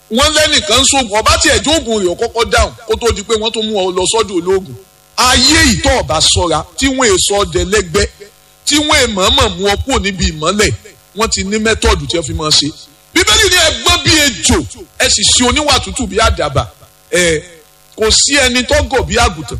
wọ́n lẹ́nìkan sóògùn ọba tí ẹ̀jọ́ òògùn rẹ̀ kọ́kọ́ dáhùn kó tó di pé wọ́n tó mú ọ lọ sọ́dọ̀ olóògùn ayé ìtọ́ ọba sọ́ra tí wọ́n èso ọdẹ lẹ́gbẹ́ tí wọ́n èmọ̀ọ́mọ̀ mú ọ kúrò níbi ìmọ́lẹ̀ wọ́n ti ní mẹ́tọ́ọ̀dù tí wọ́n fi máa ṣe bíbélì ní ẹgbọ́n bí ejò ẹ sì ṣe oníwà tútù bí àdàbà ẹ kò sí ẹni tó gọ̀ bí àgùntàn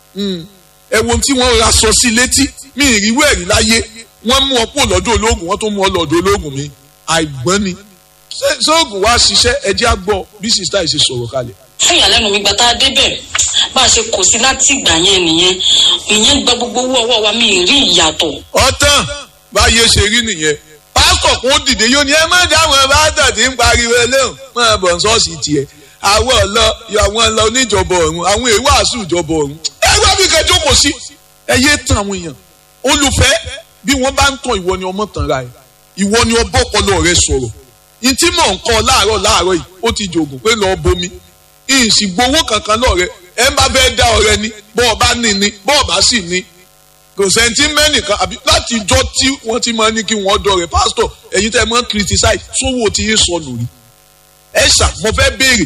ẹ wo tí wọ́n ra sọ sí létí mi ìrírú ẹ̀rí láyé wọ́n mú ọ kúrò lọ́dọ̀ olóògùn wọ́n tó mú ọ lọ́dọ̀ olóògùn mi àìgbọ́n ni sóògùn wá ṣiṣẹ́ ẹjẹ́ àgbọ̀ bí sista yìí ṣe sọ̀rọ̀ kalẹ̀. fún ìyàlẹ́nu mi gbà tá a débẹ̀ bá a ṣe kò sí láti ìgbà yẹn nìyẹn ìyẹn gba gbogbo owó ọwọ́ wa mi ì rí ìyàtọ̀. ọ̀tàn báyé ṣe rí nìyẹn pásítọ̀ kún dìde yóò ní ẹ má dáhùn bàtà tí ń pariwo eléhùn máa bọ̀ ṣọ́ọ̀ṣì tiẹ̀ àwọn ọ̀lọ́ àwọn ọ̀lọ́ oníjọba ọ̀run àwọn èèwọ̀ àṣù ìjọba ọ̀run ẹ wá bí kẹjọ kò sí ẹ yé tàn àwọn èèyàn olùfẹ́ bí wọ́n bá ń tàn ìwọ ni ọmọ tàn ra ẹ̀ ìwọ ni ọbọ̀ ọpọlọ rẹ sọ̀rọ̀ ntí mò ń kọ́ láàárọ̀ láàárọ̀ yìí ó ti jòògùn pé lọ́ọ́ bomi ìsì gbowó kankan lọ́ọ̀rẹ́ ẹ bá fẹ́ dá ọrẹ ni bọ́ọ̀ bá ní ni bọ́ọ̀ bá sì ní kò sẹ́ńtì mẹ́nìkan àbí láti jọ tí wọ́n ti máa ní kí wọ́n dọ̀rẹ́ pásítọ̀ ẹ̀yin tẹ́ ẹ máa ń criticize sówó tí yín sọnù rí ẹ ṣà mo fẹ́ béèrè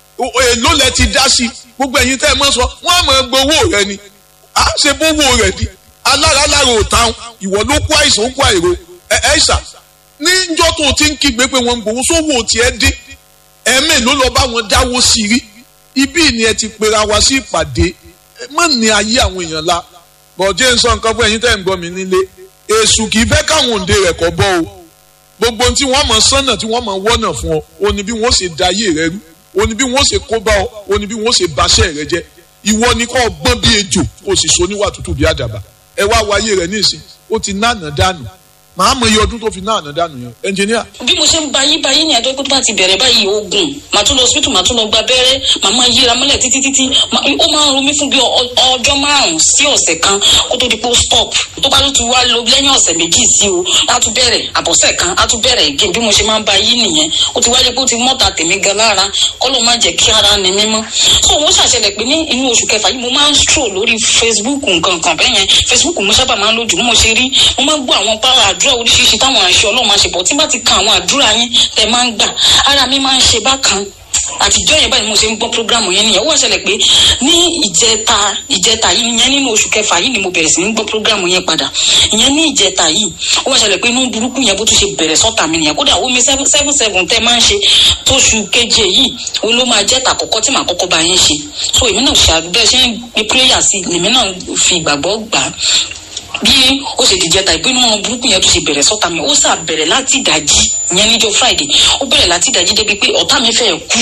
èló lẹ ti dá sí gbogbo ẹ̀yin tẹ́ ẹ máa sọ wọ́n á máa gbowó rẹ ni à á ṣe bówó rẹ ni alára lára ò táwọn ìwọ ló kó àìsàn ó kó àìro ẹ ṣà níjọ́ tó o ti ń kígbe pé wọ́n ń gbowó sówó tiẹ̀ dín ẹ̀mí ló lọ bá wọn dáwó sí rí ibí ni ẹ ti pera wa sí ìpàdé má ní ayé àwọn èèyàn la bọ̀dé ń sọ nǹkan fún ẹ̀yin tẹ́ ń gbọ́ mi nílé èṣù kì í fẹ́ káwọn òǹde rẹ̀ kọ́ bọ́ o gbogbo tí wọ́n mọ̀ sánà tí wọ́n mọ̀ wọ́nà fún ọ o ní bí wọ́n ṣe da ayé rẹ rú o ní bí wọ́n ṣe kó bá ọ o ní bí wọ́n ṣe baṣẹ́ rẹ jẹ́ ìwọ ni kò gbọ́n bí ejò kò sì so níwà tútù bí àdàbà ẹ wá wo ayé rẹ ní ìsìn ó ti náànà dànù màá mọ iye ọdún tó fi náà dànù yẹn ẹnjìníà. bí mo ṣe ń ba yí ba yí ni àjọ pé tó bá ti bẹ̀rẹ̀ báyìí oògùn màá tún lọ hospital màá tún lọ gba abẹ́rẹ́ màá máa yíra mọ́lẹ̀ títí títí ó máa ń ro mí fún bí ọjọ́ márùn-ún sí ọ̀sẹ̀ kan kó tó di pé ó stop tó bá tún wá lọ lẹ́yìn ọ̀sẹ̀ méjì sí o á tún bẹ̀rẹ̀ àbọ̀sẹ̀ kan á tún bẹ̀rẹ̀ again bí mo ṣe máa ń ba yí nìyẹn ó ti wáyé pé ó ti mọ́ta tèmi gan lára kọ́ ló máa jẹ́ kí ara ni mímọ́ so wọ́n ṣàṣẹlẹ̀ pé ní inú oṣù kẹfà yìí mo máa ń stroll lórí Facebook nǹkan kan bẹ́ẹ̀ yẹn Facebook mo sábà máa ń lójú mo ṣe rí mo máa ń gbọ́ àwọn pàrọ̀ àdúrà oríṣiríṣi táwọn àṣẹ ọlọ́run máa ṣe bọ̀ tí bá ti kan àwọn àdúrà yín tẹ̀ máa ń gbà ara mi máa ń ṣe bákan àtijọ́ yẹn báyìí mo ṣe ń gbọ́ programu yẹn nìyẹn ó wá ṣẹlẹ̀ pé ní ìjẹta ìjẹta yìí ìyẹn nínú oṣù kẹfà yìí ni mo bẹ̀rẹ̀ sí ní gbọ́ programu yẹn padà ìyẹn ní ìjẹta yìí ó wá ṣẹlẹ̀ pé inú burúkú yẹn bó tún ṣe bẹ̀rẹ̀ sọ́tà mi nìyẹn kódà omi seven seven seven tẹ́ máa ń ṣe tóṣù keje yìí ó ló máa jẹ́ tàkọ́kọ́ tí màá kọ́kọ́ bá yín ṣe so èmi náà ṣàbẹ̀ ṣe ń gbé prayer sí èmi náà fi ìgbàgbọ́ gbà á bí ó ṣe dìjẹ ta ìpinnu wọn burúkú yẹn tó ṣe bẹ̀rẹ̀ sọ́ta mi ó sà bẹ̀rẹ̀ láti ìdajì ìyẹn níjọ́ friday ó bẹ̀rẹ̀ láti ìdajì débi pé ọ̀tá mi fẹ́ kú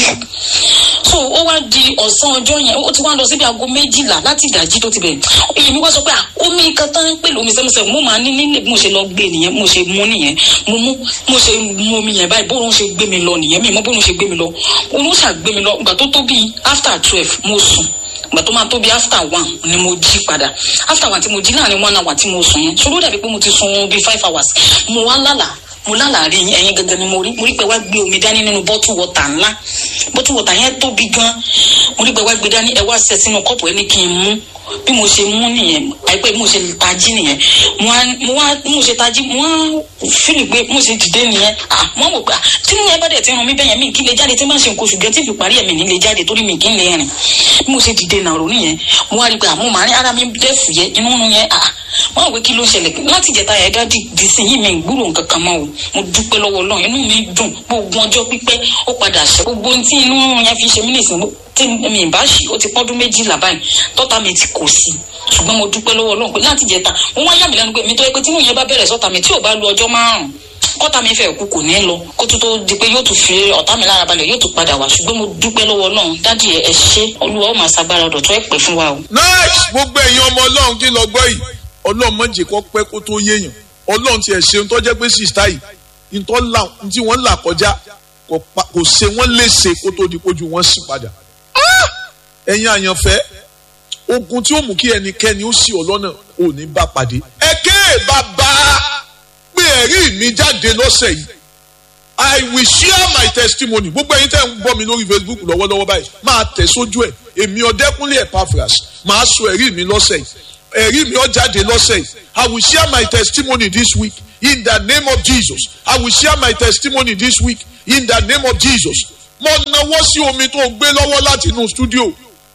so ó wá di ọ̀sán ọjọ́ yẹn ó ti wá lọ síbi aago méjìlá láti ìdajì tó ti bẹ̀rẹ̀ èyí mi wá sọ pé omi kan tán pẹ̀lú omi sẹ́musẹ́ mo máa ní nílé bí mo ṣe lọ gbé nìyẹn mo ṣe mú nìyẹn mo mú mo ṣe mú omi yẹn báyìí bóun ṣe gbé mi lọ nìyẹn mi mọ bóun ṣe gbé mi lọ òun ṣà gbé mi lọ ìgbà tó tó bíi after twelve mo sùn ìgbà tó máa tó bí after one ni mo jí padà after one tí mo jí láàrin one hour tí mo sùn yẹn ṣòro dàbí pé mo ti sun bíi five hours mo wá lálàá mo lálàá rí ẹyin gangan ni mo rí mo rí pé wá gbé omi dání nínú bottle water ńlá bottle water yẹn tóbi gan mo rí pé wá gbé dání ẹ wá ṣẹ sínú kọ́ọ̀pù ẹ ní kí n mú bí mo ṣe mú nìyẹn àìpẹ́ bí mo ṣe tají nìyẹn mo wá mo wá bí mo ṣe tají mo wá fílì pé mo ṣe dìde nìyẹn à mo wò pé à tí nìyẹn bá dẹ̀ ti ràn mí bẹ́yẹn mi kí lè jáde tí n bá ṣe nǹkan oṣù gẹ́ tí fi parí ẹ̀mí ní lè jáde torí mi kí n lè rìn bí mo ṣe dìde nàró nìyẹn mo wá rí pé àmọ́ màá rí ara mi dẹ́fù yẹ inú nu yẹn à mo wá wò kí ló ṣẹlẹ̀ láti jẹta yẹn dádì di sí yìí mi gbúrò nǹkan kan mọ́ o mo dúpẹ́ lọ́wọ́ Ọlọ́run inú mi dùn gbogbo ọjọ́ pípẹ́ ó padà ṣe gbogbo ohun tí inú yẹn fi ṣe mí nìsín tí mi ì bá ṣì ó ti pọ́dún méjìlá báyìí tọ́ta mi ti kò sí ṣùgbọ́n mo dúpẹ́ lọ́wọ́ Ọlọ́run pé láti jẹta mo wá yà mí lẹ́nu pé mi tó yẹ pé tí yẹn bá bẹ̀rẹ̀ sọ́ta mi tí ò bá lu ọjọ́ márùn-ún kọ́ta mi fẹ́ kú kò ní lọ kó tó tó di pé yóò tún fi ọ̀tá mi lára balẹ̀ yóò tún padà wá ṣùgbọ́n mo dúpẹ́ lọ́wọ́ Ọlọ́run dádì ẹ ṣé Olúwa ó máa ṣagbára ọ̀dọ̀ tó ẹ̀ pẹ́ fún wa o. nice gbogbo ẹ̀yin ọmọ Ọlọ́run kí lọ gbọ́ yìí Ọlọ́run má jẹ́ kó pẹ́ kó tó yéèyàn Ọlọ́run tiẹ̀ ṣe ń tọ́jẹ́ pé sista yìí ntí wọ́n là kọjá kò ṣe wọ́n léṣe kó tó di pójú wọ́n sì padà ẹ̀yin àyànfẹ́ ogun tí ó mú kí ẹnikẹ́ni ó sì ọlọ́nà ò ní bá pàdé. ẹ̀kẹ́ bàbá gbé ẹ̀rí mi jáde lọ́sẹ̀ yìí I will share my testimony gbogbo ẹ̀yin tẹ́ ń gbọ́ mi lórí Facebook lọ́wọ́lọ́wọ́ báyìí máa tẹ̀ sójú ẹ̀ èmi ọ̀dẹ́kúnlé Epaphras máa sọ ẹ̀rí mi lọ́sẹ̀ yìí ẹ̀rí mi ó jáde lọ́sẹ̀ yìí I will share my testimony this week in the name of Jesus I will share my testimony this week in the name of Jesus mo nawọ́ sí omi tó gbé lọ́wọ́ láti inú stúdíò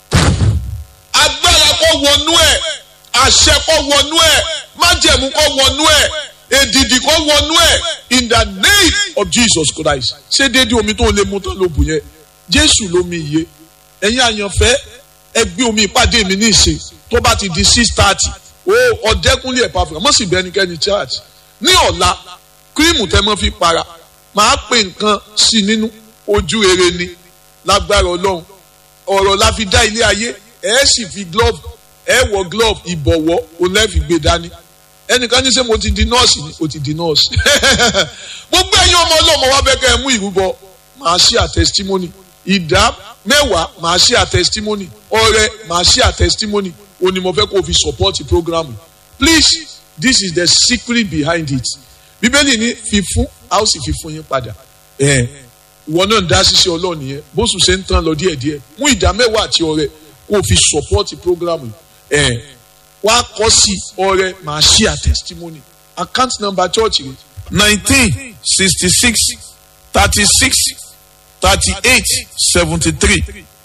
agbára kó wọnú ẹ̀ àṣẹ kó wọnú ẹ̀ májẹ̀mú kó wọnú ẹ̀ èdìdì kó wọnú ẹ̀ in the name of Jesus Christ ṣé déédéé omi tó lè mú tán ló bù yẹn Jésù lómi iye ẹ̀yin àyànfẹ́ ẹ gbé omi ìpàdé mi ní ìsìn tó bá ti di six thirty o ọ̀dẹ́kúnlé ẹ̀pà fún mọ̀ sí bẹ́nikẹ́ni church ní ọ̀la kírímù tẹ́ mọ́ fi para màá pè nǹkan sí nínú ojú rere ni lágbára ọlọ́run ọ̀rọ̀ la fi dá ilé ayé ẹ sì fi glove ẹ wọ glove ìbọ̀wọ́ o lẹ́ fi gbé dání ẹnìkan ní sẹ́ mo ti di nọ́ọ̀sì ni o ti di nọ́ọ̀sì gbogbo ẹ̀yin ọmọ ọlọ́mọ wa bẹ́ẹ̀ kẹ́ ẹ mú ìrúbọ màá ṣe à testimony ìdá mẹ́wàá màá ṣe à testimony ọrẹ màá ṣe à testimony o ní mo fẹ́ kó o fi support the program please this is the secret behind it bíbélì ní fífún a ó sì fi fún yín padà ìwọ náà ń dá ṣiṣẹ́ ọlọ́ọ̀ni yẹn bóṣù ṣe ń tán lọ díẹ̀díẹ̀ mú ìdá mẹ́wàá àti ọrẹ kó o fi support the program yìí wá kọ́ sí ọrẹ màá ṣe à testimony account number church rẹ. nineteen sixty six thirty six thirty eight seventy three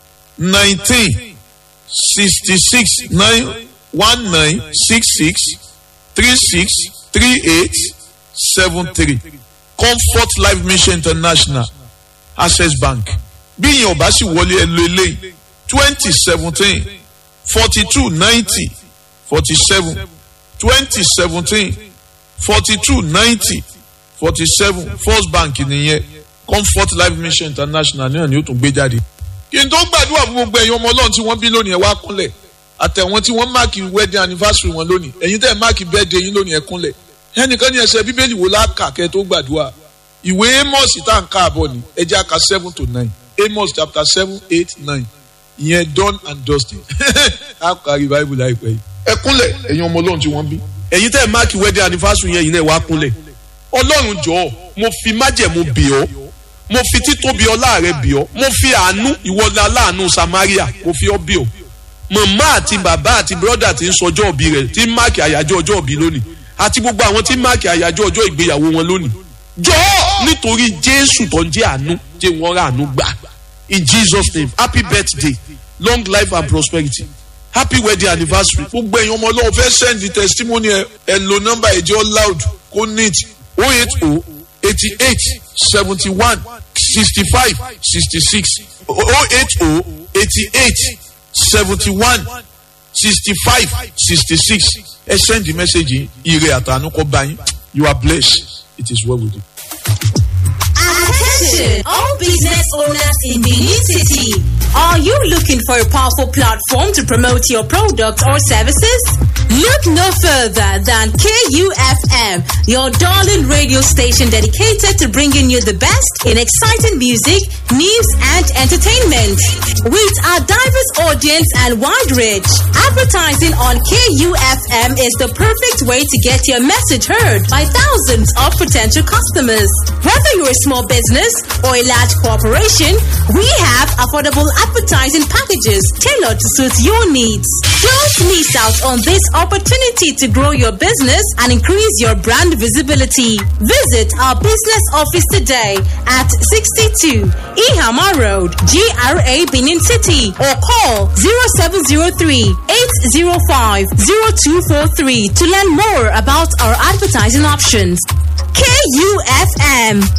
nineteen sixty six nine one nine six six three six three eight seven three comfort life mission international access bank bí ìyẹn ọba sì wọlé ẹ lo eléyìí twenty seventeen forty two ninety forty seven twenty seventeen forty two ninety forty seven first bank nìyẹn comfort life mission international náà ni ó tún gbé jáde. kí n tó gbàdúrà fún gbogbo ẹ̀yin ọmọ ọlọ́run tí wọ́n bí lónìí ẹ̀ wá kúnlẹ̀ àtẹ̀wọ́n tí wọ́n máàkì wedding anniversary wọn lónìí ẹ̀yin tẹ́ ẹ̀ máàkì birthday yín lónìí ẹ̀ kúnlẹ̀ ẹnìkan ní ẹsẹ̀ bíbélì wo láàkà kẹ́ tó gbàdúrà ìwé amos tá à ń ká àbọ̀ ni ẹ jẹ́ àka seven to nine amos chapter seven eight nine ìyẹn done and dusted á kárí bible láìpẹ́ yìí. ẹ kúnlẹ̀ ẹ̀yin ọmọ ọlọ́run tí wọ́n bí. ẹ̀yin tẹ́ ẹ̀ máàkì wedding anniversary yẹn yìí náà wá kúnlẹ̀. ọlọ́run jọ̀ọ́ mo fi májẹ̀mú bì ọ́ mo fi títóbi ọlá rẹ bì ọ́ mo fi àánú ìwọlé aláàánú samaria mo fi ọ́ bì ọ́. màmá àti bàbá àti bírọ́dà ti ń sọjọ́ òbí rẹ̀ tí ń máàkì àyájọ́ ọjọ́ òbí lónìí àti gbogbo àwọn tí ń máàkì àyájọ́ ọjọ́ ìgbéyàwó wọn lónìí. jọ̀ọ́ nítorí jésù tó ń jẹ́ àánú jẹ́ wọ́n rà àánú gbà in jesus name happy birthday long life and prosperity happy wedding anniversary. gbogbo ẹ̀yin ọmọ ọlọ́run fẹ́ send the testimony ẹ ẹ lo nọ́mbà ẹ̀jẹ̀ loud kó neat oh eight oh eighty eight seventy one sixty five sixty six oh eight oh eighty eight seventy one sixty five sixty six ẹ send the message ire àtànú kọ bá yín you are blessed it is well with you. Attention, all business owners in the new city. Are you looking for a powerful platform to promote your product or services? Look no further than KUFM, your darling radio station dedicated to bringing you the best in exciting music, news, and entertainment. With our diverse audience and wide reach, advertising on KUFM is the perfect way to get your message heard by thousands of potential customers. Whether you're a small business or a large corporation, we have affordable advertising packages tailored to suit your needs. Don't miss out on this opportunity to grow your business and increase your brand visibility. Visit our business office today at 62 Ihama Road, GRA Benin City, or call 0703 805 0243 to learn more about our advertising options. KUFM